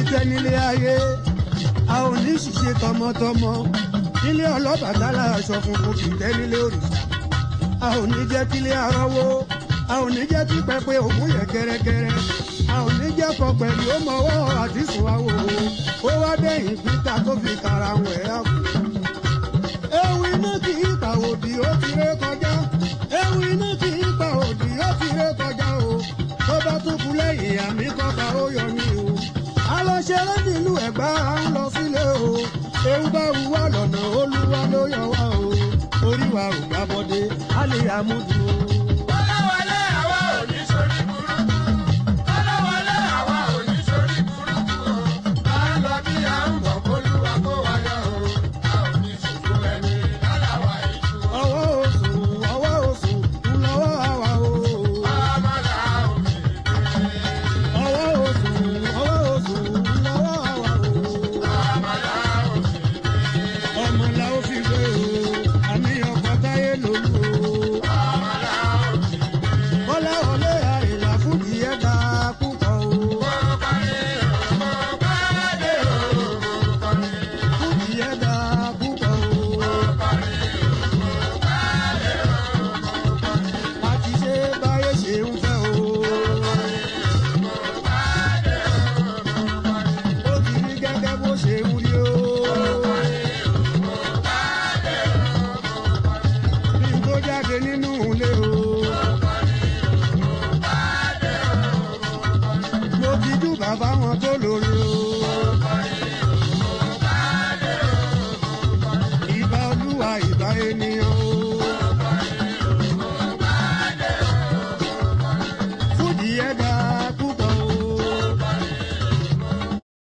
tẹ́ nílé ayé a ò ní ṣiṣẹ́ tọmọtọmọ nílé ọlọ́bàtálá aṣọ funfun kì í tẹ́ nílé òrìṣà a ò ní jẹ́ kílé arọ́wó a ò ní jẹ́ kí pẹpẹ òkú yẹ gẹ́rẹ́gẹ́rẹ́ a ò ní jẹ́ kọ pẹ̀lú ó mọwọ́ àti sùn àwò ó wá dẹ́yìn pítà tó fi kàrà wẹ̀ á kú. ewu iná kì í pa òdì ó ti ré kọjá ewu iná kì í pa òdì ó ti ré kọjá o tó bá tún kú lẹ́yìn àmì kọ́ka ó yọ mí o. a lọ ṣeré nílùú ẹ̀gbá à ń lọ sílé o ewu bá wù wá lọ́nà olúwa ló yọ wá o orí wa ò gbàbọ̀dé a lè àmúdùn o.